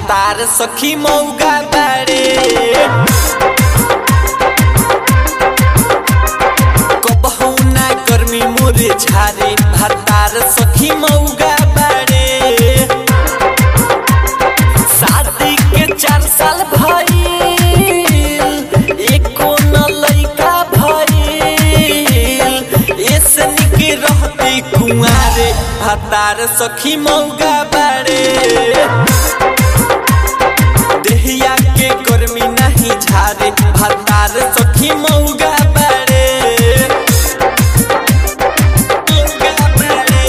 भातार सखी मौगा बाड़े कबहू ना गर्मी मोरे झारे भातार सखी मौगा बाड़े शादी के चार साल भइल एको न लइका भइल ऐसे निके रहती कुंवारे भातार सखी मौगा बाड़े देहिया के गर्मी नहीं झारे भातार सखी मौगा बाड़े मौगा बाड़े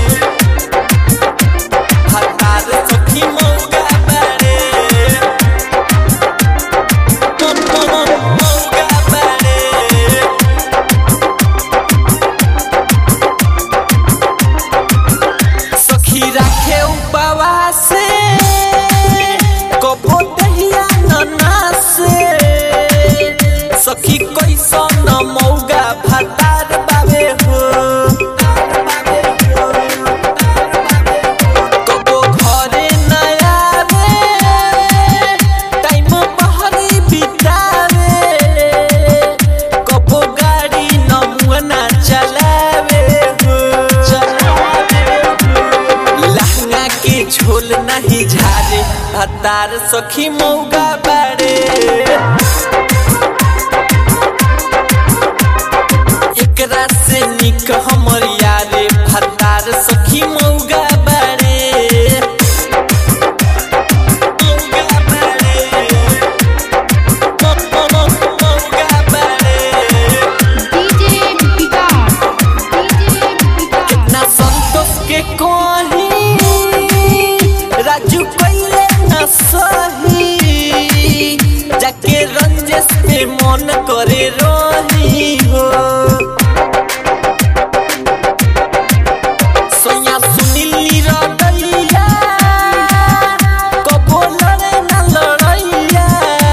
भातार सखी मौगा बाड़े मौगा बाड़े सखी राखे उपवास कबो दहिया ननास सखी कैसन मौगा भातार बाबे हो कबो घरे न आवे टाइम बहरी बितावे कबो गाड़ी नमुना चलावे हो लहंगा के झोल नहीं झारे हतार सखी मौगा बाड़े एकरा से निक हमर यारे भतार सखी मौगा बाड़े मौगा बाड़े मौगा बाड़े DJ Vicar. DJ Vicar. कितना संतोष के कोही राजू पहले न सही जाके रंजेश पे मन करे रही हो सोया सुनील निरदैया कबो लड़े न लड़ैया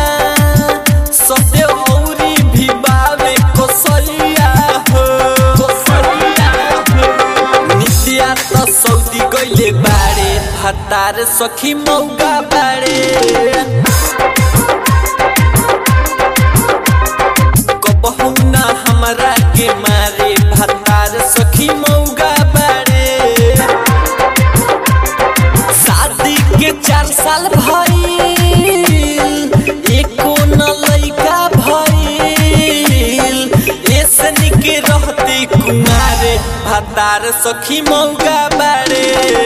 सत्य औरी भी बावे कोसैया हो कोसैया हो नित्या त सौदी गइले बाड़े भातार सखी मौगा बाड़े कबहू ना हमरा के मारे भातार सखी मौगा बाड़े शादी के चार साल भइल एको न लइका भइल ऐसे निके रहती कुमारे भातार सखी मौगा बाड़े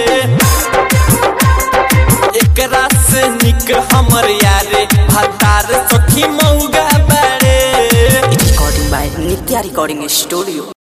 एकरा से निक हमर यारे भातार सखी मौगा बाड़े recording by Nitya Recording Studio.